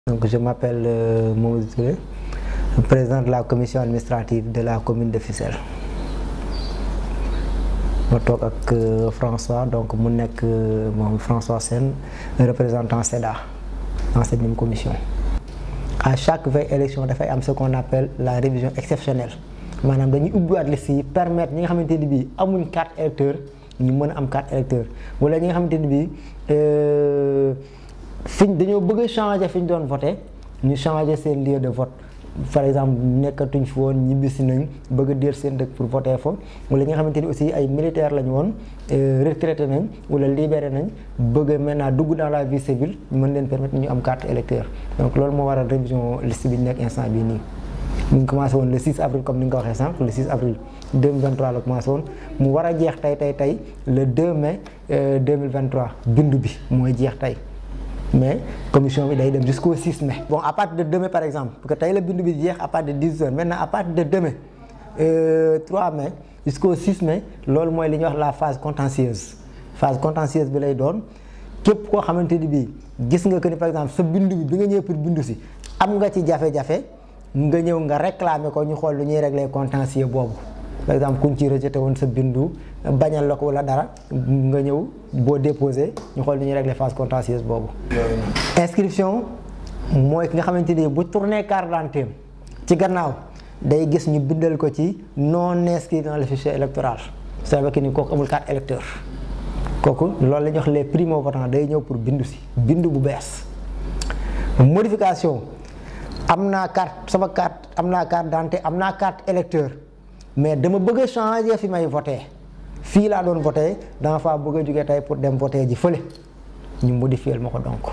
Donc je m'appelle euh, Mamadou Touré, président de la commission administrative de la commune de Fissel. ma toog ak François donc mu nekk moom François Sène représentant SEDA dans cette même commission. à chaque veille élection dafay am ce qu'on appelle la révision exceptionnelle maanaam dañuy ubbiwaat liste yi permettre ñi nga xamante ni bii amuñ carte électeur ñu mën a am carte électeur wala ñi nga xamante ni bii fiñ dañoo bëgg a changer fi ñu doon voté ñu changer seen lieu de vote par exemple nekkatuñ fi woon ñibbisi nañ bëgg a déer seen dëkk pour voter fa wala ñi nga xamante ni aussi ay militaires lañu woon retraité nañ wala libéré nañ bëgg a maintenant dugg dans la vie civile mën leen permettre ñu am carte électeur donc loolu moo waral révision liste bi nekk instant bii nii. mu ngi commencé woon le 6 avril comme ni nga ko waxee sànq le 6 avril 2023 la commencé woon mu war a jeex tey tey tey le 2 mai 2023 bindu bi mooy jeex tey. mais commission bi day dem jusqu'au 6 mai. bon à partir de demain par exemple parce que tey la bindu bi jeex à partir de 10 heures maintenant à partir de demain euh, 3 mai jusqu'au 6 mai loolu mooy li ñuy wax la phase contentieuse phase contentieuse bi lay doon képp koo xamante ni bii gis nga que ni par exemple sa bindu bi bi nga ñëw pour bindu si am nga ci jafe-jafe nga ñëw nga réclamer ko ñu xool lu ñuy régler contentieux boobu par exemple kuñ ci rejeté woon sa bindu bañal la ko wala dara nga ñëw boo déposé ñu xool lu ñuy régler phase contentieuse boobu. inscription mooy ki nga xamante ni bu tourné carte d'identité ci gannaaw day gis ñu bindal ko ci non inscrit dans le fichier électoral ça veut dire ni kooku amul carte électeur kooku loolu la ñuy wax les primo votants day ñëw pour bindu si bindu bu bees modification am naa carte sama carte am naa carte d'identité am naa carte électeur mais dama bëgg a changer fi may voté fii laa doon voté dama faa bëgg a jógee tey pour dem voté ji fële ñu modifier ma ko donc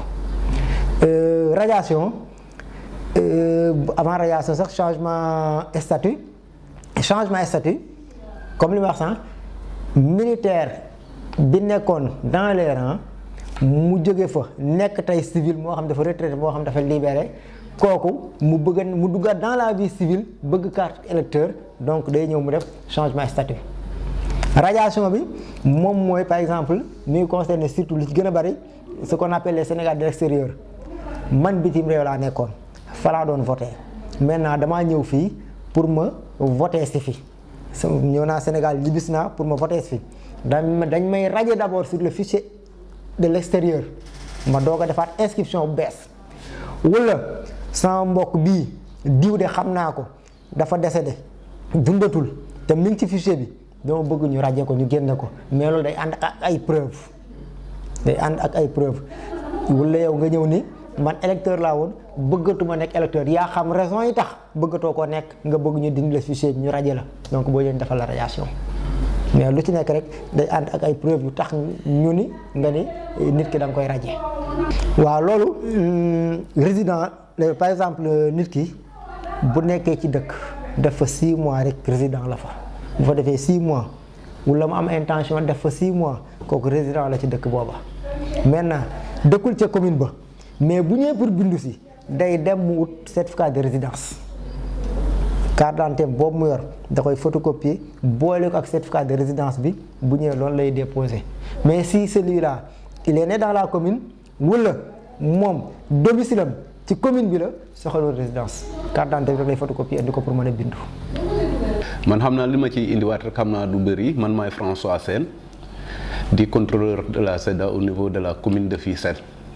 radiation avant radiation sax changement statut changement statut comme li ma wax sànq militaire bi nekkoon dans les rangs mu jóge fa nekk tey civil moo xam dafa retraité moo xam dafa libéré kooku mu bëgg mu duggaat dans la vie civile bëgg carte électeur donc day ñëw mu def changement statut radiation bi moom mooy par exemple mi ngi concerné surtout li ci gën a bari ce qu'on appelle les Sénégal de l'extérieur man bitim réew laa nekkoon fa laa doon voté maintenant damaa ñëw fii pour ma voté si fi ñëw naa Sénégal ñibbisi naa pour ma voté si fi dañ dañ may radier d'abord sur le fichier de l'extérieur ma doog a defaat inscription bu bees wala sama mbokk bii diw de xam naa ko dafa décédé dundatul te mi ngi ci fichier bi dama bëgg ñu radier ko ñu génne ko mais loolu day ànd ak ay preuve day ànd ak ay preuve wala yow nga ñëw ni man électeur laa woon bëggatuma nekk électeur yaa xam raison yi tax bëggatoo koo nekk nga bëgg ñu dindi la fichier bi ñu radier la donc boo leen defal la radiation mais lu ci nekk rek day ànd ak ay preuve yu tax ñu ni nga ni nit ki da nga koy radier waaw loolu résident par exemple nit ki bu nekkee ci dëkk def fa 6 mois rek résident la fa bu fa defee 6 mois wala mu am intention def fa 6 mois kooku résident la ci dëkk booba maintenant dëkkul ca commune ba mais bu ñëwee pour bindu si day dem mu wut certificat de résidence carte d'identité boobu mu yor da koy photocopier boole ko ak certificat de résidence bi bu ñëwee loolu lay déposer mais si celui-là il est né dans la commune wala moom domicile am ci commune bi la soxalul résidence carte d'identité bi rek lay photocopier indi ko pour mën a bindu. man xam naa li ma ciy indiwaat rek xam naa du bëri man maay François Sène di contrôleur de la SEDA au niveau de la commune de Fissel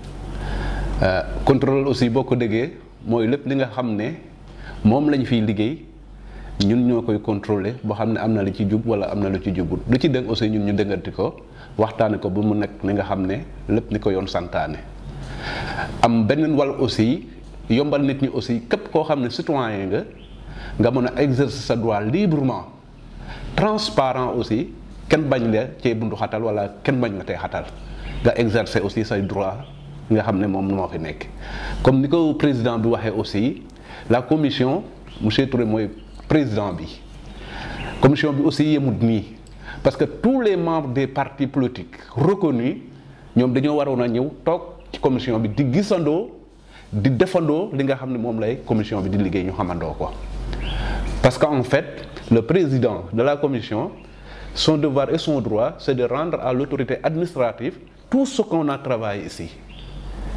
contrôleur aussi boo ko déggee mooy lépp li nga xam ne moom lañ fiy liggéey ñun ñoo koy contrôler boo xam ne am na lu ci jub wala am na lu ci jubut lu ci dëng aussi ñun ñu dënganti ko waxtaane ko ba mu nekk li nga xam ne lépp ni ko yoon santaane am beneen wàll aussi yombal nit ñi aussi képp koo xam ne citoyen nga nga mën a exercer sa droit librement transparent aussi kenn bañ la cee bundu xatal wala kenn bañ la tey xatal nga exercer aussi say droit nga xam ne moom moo fi nekk comme ni ko président bi waxee aussi la commission monsieur Touré mooy président bi commission bi aussi yemut nii parce que tous les membres des partis politiques reconnus ñoom dañoo waroon a ñëw toog ci commission bi di gisandoo di defandoo li nga xam ne moom lay commission bi di liggéey ñu xamandoo ko parce que en fait le président de la commission son devoir et son droit c'est de rendre à l'autorité administrative tout ce qu'on a travaillé ici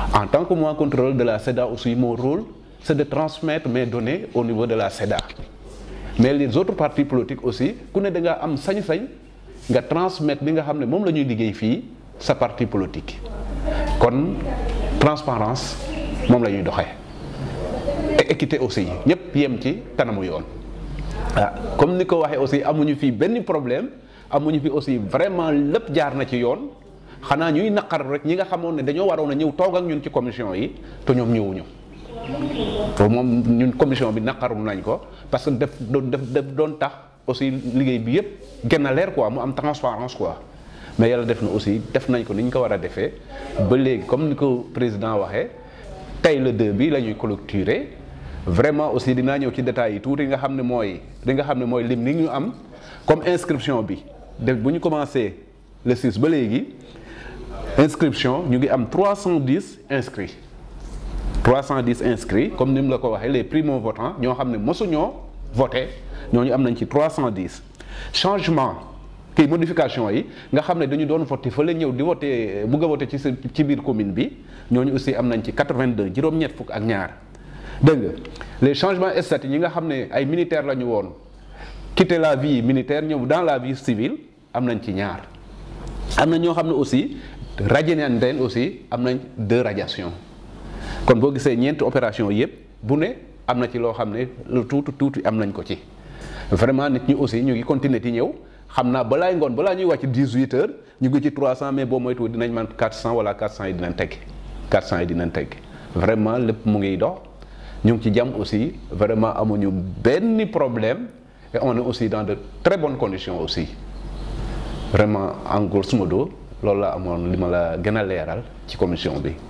en tant que moi contrôleur de la SEDA aussi mon rôle c'est de transmettre mes données au niveau de la SEDA mais les autres partis politiques aussi ku ne da nga am sañ-sañ nga transmettre li nga xam ne moom la ñuy liggéey fii sa parti politique kon transparence moom la ñuy doxee et équité aussi ñëpp yem ci kanamu yoon ah comme ni ko waxee aussi amuñu fii benn problème amuñu fi aussi vraiment lépp jaar na ci yoon xanaa ñuy naqar rek ñi nga xamoon ne dañoo waroon a ñëw toog ak ñun ci commission yi te ñoom ñëwuñu to moom ñun commission bi naqaru nañ ko parce que def def def doon tax aussi liggéey bi yëpp gën a leer quoi mu am transparence quoi mais yàlla def na aussi def nañ ko ni ñu ko war a defee ba léegi comme ni ko président waxee tey le deux bi la ñuy clôturer vraiment aussi dinaa ñëw ci détails yi tuuti nga xam ne mooy li nga xam ne mooy lim ni ñu am comme inscription bi def bu ñu commencé le 6 ba léegi inscription ñu ngi am 310 inscrits 310 inscrits comme ni mu la ko waxee les primo votants ñoo xam ne mosuñoo voté ñooñu am nañ ci 310 changement kii modification yi nga xam ne dañu doon voté fa la ñëw di voté bugg a voté ci ci biir commune bi ñooñu aussi am nañ ci 82 juróom-ñett fukk ak ñaar dégg nga les changements statuts ñi nga xam ne ay militaires la ñu woon quitter la vie militaire ñëw dans la vie civile am nañ ci ñaar am na ñoo xam ne aussi radié nañ leen aussi am nañ deux radiations kon boo gisee ñeenti opération yëpp bu ne am na ci loo xam ne lu tuuti tuuti am nañ ko ci vraiment nit ñi aussi ñu ngi continuer di ñëw xam naa balaay ngoon balaa ñuy wàcc 18 heures ñu ngi ci 300 mais boo moytuwul dinañ man 400 wala 400 yi dinañ tegg 400 yi dinañ tegg vraiment lépp mu ngi dox ñu ngi ci jàmm aussi vraiment amuñu benn problème et on est aussi dans de très bonnes conditions aussi vraiment en grosso modo loolu la amoon li ma la gën a leeral ci commission bi.